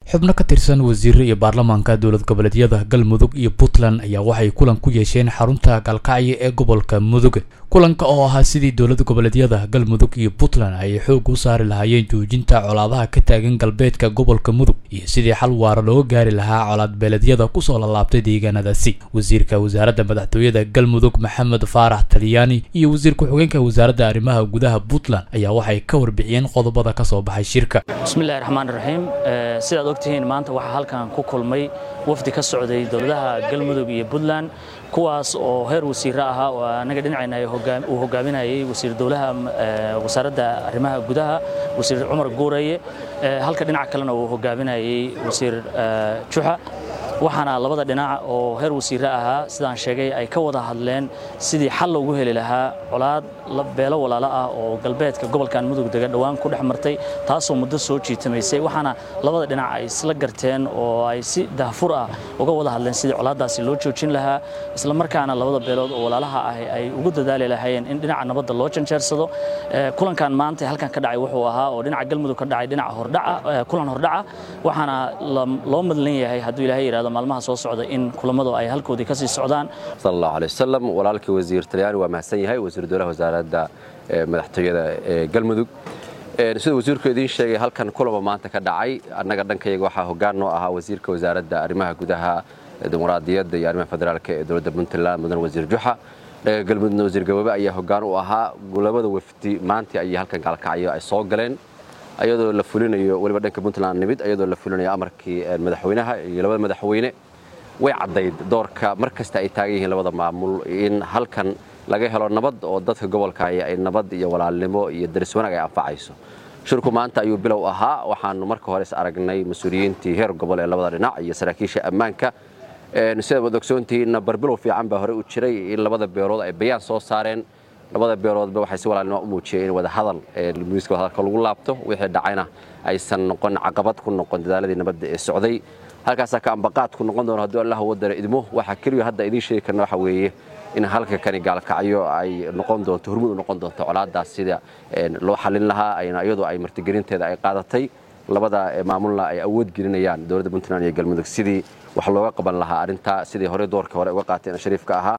xubno ka tirsan wasiire iyo baarlamaanka dowlad goboleedyada galmudug iyo puntland ayaa waxay kulan ku yeesheen xarunta galkacyo ee gobolka mudug kulanka oo ahaa sidii dowlad goboleedyada galmudug iyo puntland ay xoog u saari lahaayeen joojinta colaadaha ka taagan galbeedka gobolka mudug iyo sidii xal waara looga gaari lahaa colaad beeleedyada kusoo lalaabtay deegaanadaasi wasiirka wasaaradda madaxtooyada galmudug maxamed faarax talyaani iyo wasiir ku-xigeenka wasaaradda arrimaha gudaha puntland ayaa waxay ka warbixiyeen qodobada ka soo baxay shirka bismillahi raxmaan raxiim sidaad ogtihiin maanta waxaa halkan ku kulmay wafdi ka socday dowladaha galmudug iyo puntland kuwaas oo heer wasiire ahaa oo anaga dhinacayna uu hogaaminayay wasiir dowlaha wasaaradda arrimaha gudaha wasiir cumar guuraye halka dhinaca kalena uu hogaaminayay wasiir juxa waxaana labada dhinac oo heer wasiire ahaa sidaan sheegay ay ka wada hadleen sidii xal loogu heli lahaa colaad beelo walaalo ah oo galbeedka gobolkan mudug dega dhowaan ku dhex martay taasoo muddo soo jiitamaysay waxaana labada dhinac ay isla garteen oo ay si dahfur ah uga wada hadleen sidii colaaddaasi loo joojin lahaa isla markaana labada beelood oo walaalaha ah ay ugu dadaali lahaayeen in dhinaca nabadda loo janjeersado kulankan maanta halkan ka dhacay wuxuu ahaa oo dhinaca galmudug ka dhacay dhinaca hordhaca kulan hordhaca waxaana loo madlan yahay hadduu ilaahay yidhahdo maalmaha soo socda in kulamadu ay halkoodii ka sii socdaan sal allahu alay wasalam walaalkii wasiir talyaani waa mahadsan yahay wasiir dowlaha wasaaradda madaxtooyada ee galmudug sida wasiirku idiin sheegay halkan kulama maanta ka dhacay annaga dhankayaga waxaa hoggaan noo ahaa wasiirka wasaaradda arrimaha gudaha dimuqraadiyadda iyo arrimaha federaalka ee dowladda puntland mudan wasiir juxa dhaga galmudugna wasiir gaboobe ayaa hoggaan u ahaa labada wafdi maantii ayay halkan gaalkacyo ay soo galeen ayadoo la fulinayo weliba dhanka puntland nimid ayadoo la fulinayo amarkii madaxweynaha iyo labada madaxweyne way caddayd doorka mar kasta ay taagan yihiin labada maamul in halkan laga helo nabad oo dadka gobolka ay nabad iyo walaalnimo iyo daris wanaag ay anfacayso shirku maanta ayuu bilow ahaa waxaanu marka hore is aragnay mas-uuliyiintii heer gobol ee labada dhinac iyo saraakiisha ammaanka sidaad wad ogsoontihiinna barbilow fiican baa hore u jiray in labada beelood ay bayaan soo saareen labada beeloodba waxay si walaalnimo u muujiyeen in wadahadal miiska wadahadalka lagu laabto wixii dhacayna aysan noqon caqabad ku noqon dadaaladii nabadda ee socday halkaasaa ka ambaqaad ku noqon doono hadduu allah wadara idmo waxaa keliya hadda idiin sheegi karna waxa weeye in halka kani gaalkacyo ay noqon doonto hormud u noqon doonto colaadaas sida loo xallin lahaa ayna iyadoo ay martigelinteeda ay qaadatay labada maamulna ay awood gelinayaan dowladda puntland iyo galmudug sidii wax looga qaban lahaa arrintaa sidii hore doorka hore uga qaateen shariifka ahaa